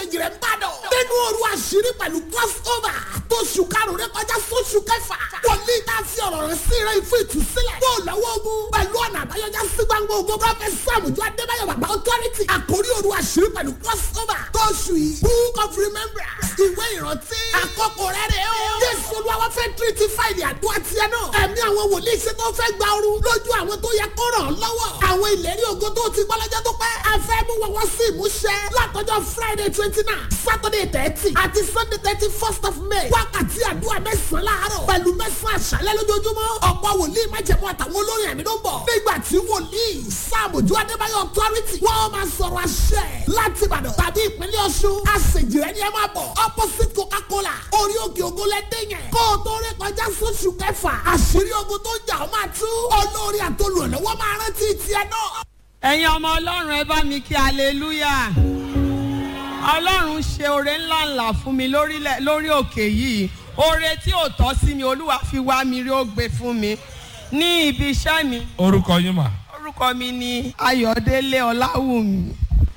àṣejì rẹ̀ ń bàdàn. nínú òru àṣírí pẹ̀lú crossover tó ṣù karùn-ún rẹ̀ kọjá sóṣù kẹfà. wòlíì tá a fi ọ̀rọ̀ rẹ̀ sí rẹ̀ fún ìtúsílẹ̀. kó o lọ́wọ́ ogun pẹ̀lú ọ̀nà àbáyọjá sí gbangba ogun prọfẹ̀t sàmùjọ adébáyọ̀ bàbá authority. àkórí òru àṣírí pẹ̀lú crossover tó ṣù yìí. book of remembrance ìwé ìrántí. àkókò rẹ̀ rẹ̀ o. jésù olúwa fẹ́ tírítì fáìlì àdúrà tiẹ̀ náà. ẹ̀mí àwọn wòlíì ṣe tó fẹ́ gba ooru lójú àwọn tó yẹ kó ràn án lọ́wọ́. àwọn ìlérí ògo tó ti gbọ́ lọ́jọ́ tó pẹ́. a fẹ́ mú wọn wọ́n sí ìmúṣẹ. látọjọ́ friday twenty nine saturday thirty àti sunday thirty first of may. wákàtí àdúrà mẹ́sàn-án láàárọ̀ pẹ̀lú mẹ́sàn-án àṣálẹ́ lójoojúmọ́. ọ̀pọ̀ wòlíì májẹ̀mú àtàwọn olórin ẹ̀mí ló ń bọ̀. nígbà tí wòlíì sàmójú adébáyọ̀ authority wọ́n máa sọ̀rọ̀ àṣẹ láti ìbàdàn tàbí ìpínlẹ̀ ọ̀ṣun. àṣejìrẹ́ ni ẹ máa bọ̀ opposite coca-cola orí òkè ògo lẹ́dẹ̀ yẹn. kó o tó rí kọjá sóṣù kẹfà àṣírí ogun tó jà ó máa tú. olórí àtolùrànlọ́wọ́ máa rántí tiẹ̀ náà. ẹ̀yin ọmọ ọlọ́run ẹ bá mi kí aleluya ọlọ́run ṣe oore ńláńlá fún mi lórílẹ̀ lórí òkè yìí oore tí ò tọ́ sí mi olúwa fi wá mi rí ó gbé fún mi ní ibi iṣẹ́ mi orúkọ yín mà. orúkọ mi ni ayọ̀délé ọláwùmí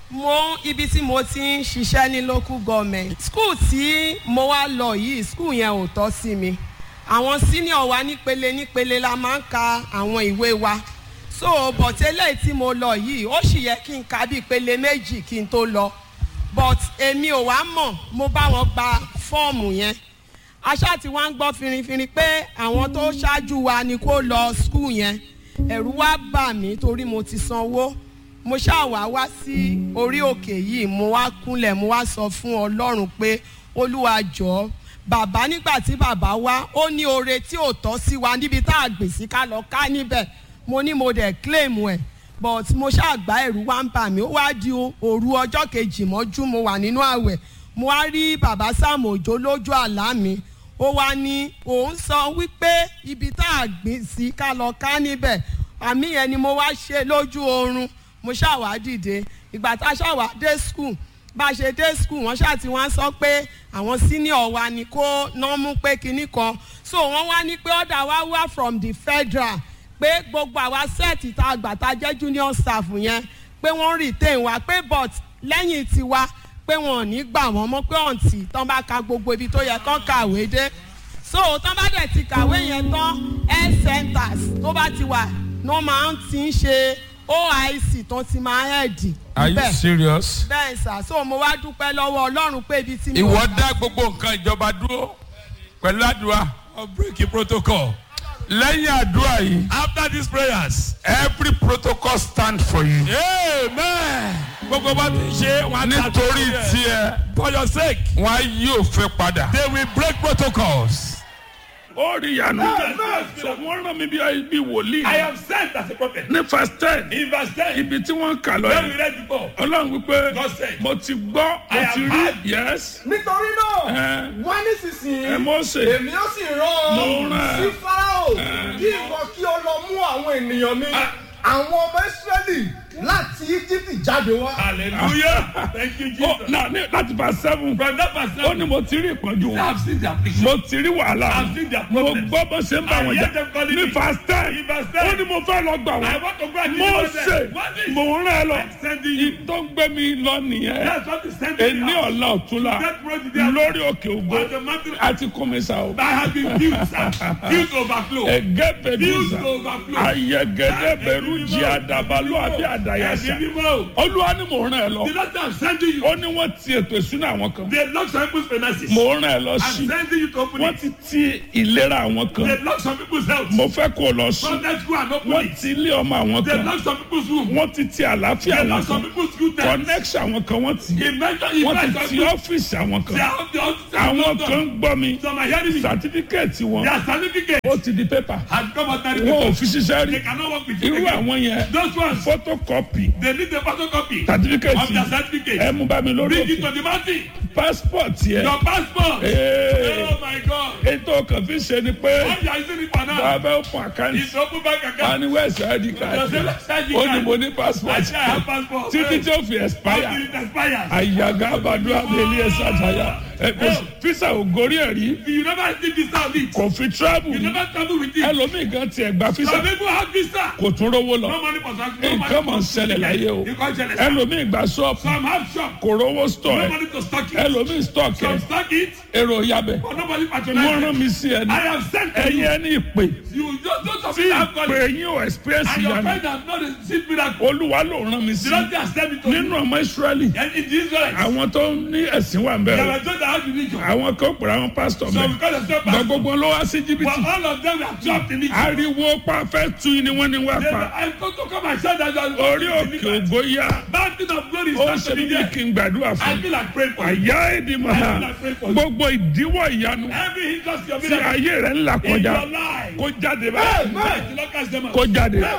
mo ibi tí mo ti ń ṣiṣẹ́ ní local government school tí mo wá lọ yìí school yẹn ò tọ́ sí mi àwọn senior wa nípele nípele la máa ń ka àwọn ìwé wa so bọ̀tẹ́lẹ̀ tí mo lọ yìí ó sì yẹ kí n ka bí ìpele méjì kí n tó lọ but èmi ò wá mọ̀ mo bá wọn gba fọ́ọ̀mù yẹn aṣá tí wọ́n ń gbọ́ finrinfinrin pé àwọn tó ṣáájú wa ni kó lọ skul yẹn ẹ̀rù wá bà mí torí mo ti sanwó mo ṣáà wá wá sí orí òkè yìí mo wá kúnlẹ̀ mo wá sọ fún ọlọ́run pé olúwa jọ̀ọ́ bàbá nígbà tí bàbá wá ó ní oore tí ò tọ́ sí wa níbi tá a gbè sí ká lọ ká níbẹ̀ mo ní mo dẹ̀ claim ẹ̀ but mo ṣàgbá ẹ̀rù wá ń bà mí ó wá di òru ọjọ́ kejì mọ́jú mo wà nínú àwẹ̀ mo wá rí bàbá Sam Òjó lójú àlá mi ó wá ní òun sọ wípé ibi tá a gbìn sí ká lọ ká níbẹ̀ àmì yẹn ni mo wá ṣe lójú oorun mo ṣàwá dìde ìgbà tá a ṣàwá dé school bá a ṣe dé school wọ́n ṣáà ti wá sọ pé àwọn senior wa ni kó ná mú pé kinní kan so wọ́n wá ní pé ọ̀dà wa wá from the federal pé gbogbo àwa sẹ́ẹ̀tì tá a gbà tá a jẹ́ junior staff yẹn pé wọ́n retain wa pé but lẹ́yìn tiwa pé wọn ò ní gbà wọ́n mọ́ pé ọ̀ǹtì tán bá ka gbogbo ibi tó yẹ kán kàwé dé so tán bá dẹ̀ ti kàwé yẹn tán health centers tó bá ti wà ní wọ́n máa ń ti ń ṣe oic tó ti máa hẹ́ẹ̀dì. are you serious. bẹ́ẹ̀ sà so mo wá dúpẹ́ lọ́wọ́ ọlọ́run pé ibi tí mi ìwọ dá gbogbo nǹkan ìjọba dúró pẹ̀lú àdúrà of breaking protocol. lẹ́yìn àdúrà yìí After these prayers, every protocol stand for you. amen. Gbogbo bá ti ṣe wọn á ta nítorí tó yẹ. tiẹ̀ For your sake, wọn yóò fẹ́ padà. they will break protocols. ó rí ìyanu sọ wọn rán mi bí bí wòlíì I am sent as a prophet. ní verse ten In verse 10, ibi tí wọ́n kà lọ when we yẹn read before, ọlọ́run wípé God said, mo ti gbọ́ mo I ti have rí heard. yes nítorí náà ẹ wá nísinsìnyí ẹ Mósè èmi ó sì rán Mo ọ rán ẹ. sí farao kí ìwọ kí o lọ mú àwọn ènìyàn mi àwọn ọmọ israẹli láti íjíbítì jáde wá. hallelujah. Thank you, ó Jesus. náà ní láti verse seven From that verse, ó ní mo ti rí ìpọ́njú I wọn have seen their affliction. mo ti rí wàhálà I've seen their mo problems. gbọ́ bó ṣe ń bá I wọn hear jà them calling ní me. verse ten In verse 10, ó ní mo fẹ́ lọ gbà I wọ́n want to go and mo deliver ṣe them. What is mo ń rán ẹ lọ I'm sending you. tó ń gbé mi lọ nìyẹn That's what is sending èní me out. ọ̀la ọ̀túnla That road is there. lórí òkè ògbó On the mountain. àti kọ́mísà o. I have been built, sir. Built to overflow. ẹgẹ Built bẹdùsà to overflow. ayẹgẹdẹ bẹrù jí àdàbàlù àbí àdàyàsà Ẹ̀mí mímọ́. olúwa ni mò ń rán ẹ lọ The Lord I'm sending you. ó ní wọn ti ètò ìsúná àwọn kan They lock some people's finances. mò ń rán ẹ lọ I'm sí sending you to open wọn it. ti ti ìlera àwọn They kan lock some people's health. mo fẹ́ kó o lọ sí From that school and open wọn it. ti ilé ọmọ àwọn They kan lock some people's room. wọn ti ti àlàáfíà They àwọn lock some kan people's good times. connection àwọn kan wọn ti He mentioned he wọn ti mentioned ti some ọ́fíìsì àwọn They kan are the officers. àwọn kan ń gbọ́ mi Some are hearing me. sàtífíkẹ́ẹ̀tì wọn Their certificate ó ti di pépà has come out that wọn ò fi ṣiṣẹ́ They rí cannot work with you irú again. àwọn yẹn Those ones, photocopy they need the photocopy of certificate their certificate. ẹ mú bá mi lórí Bring it òkè to the mountain. passport yẹ Your passport. Ee. Oh my God. ètò kan fi ṣe ni pé What you are using it for now? bàbá open account It's open bank account. wà ní west id Your card self- ID ó ní card. mo ní I passport say I have passport. títí tí ó fi Until expire it expires. àyàgá àbàdo àbẹ̀lẹ̀ ẹ̀sà àtàyà ẹ, kò sí- fisa ò gorí ẹ̀ rí You never see visa of it. kò fi travel You rí never travel with it. ẹlòmíì gan tiẹ̀ gba fisa Some people have visa. kò tún rówó lọ No money for taxi. No money nǹkan mọ̀ ń for ṣẹlẹ̀ láyé o Nǹkan ṣẹlẹ̀. ẹlòmíì gba ṣọ́ọ̀pù Some have shop. kò rówó stọ̀ No ẹ̀ money to stock it. ẹlòmíì stọ̀ kẹ̀ Some stock it. èrò yabẹ̀ But nobody wọ́n patronize rán it. mi sí ẹni I have sent to ẹ̀yin you. ẹni ìpè You just don't have tí to have ìpè money. yín ò experience And your ìyanu friend has not received miracle. olúwa ló rán mi sí The Lord has sent it to nínú you. ọmọ israẹli And in the Israelites. àwọn tó ní ẹ̀sìn wà ń They bẹ̀rẹ̀ were told that how to reach you. àwọn kan pèrè àwọn pásítọ̀ So mẹ́ because of self gba gbogbo ló wá sí But jìbìtì all of them were trapped in it. ariwo pa fẹ́ tu ni wọ́n ní wá They were, pa I'm going to come and shout that you are orí òkè ògo yá Mountain of glory is ó not ṣe to be bí there. kí n gbàdúrà I fún feel like praying for you. àyà èdè màá gbogbo ìdíwọ́ ìyanu Every hindrance your tí miracle ayé rẹ̀ ń là in kọjá your life. kó jáde báyìí Let the Lord cast them out. kó jáde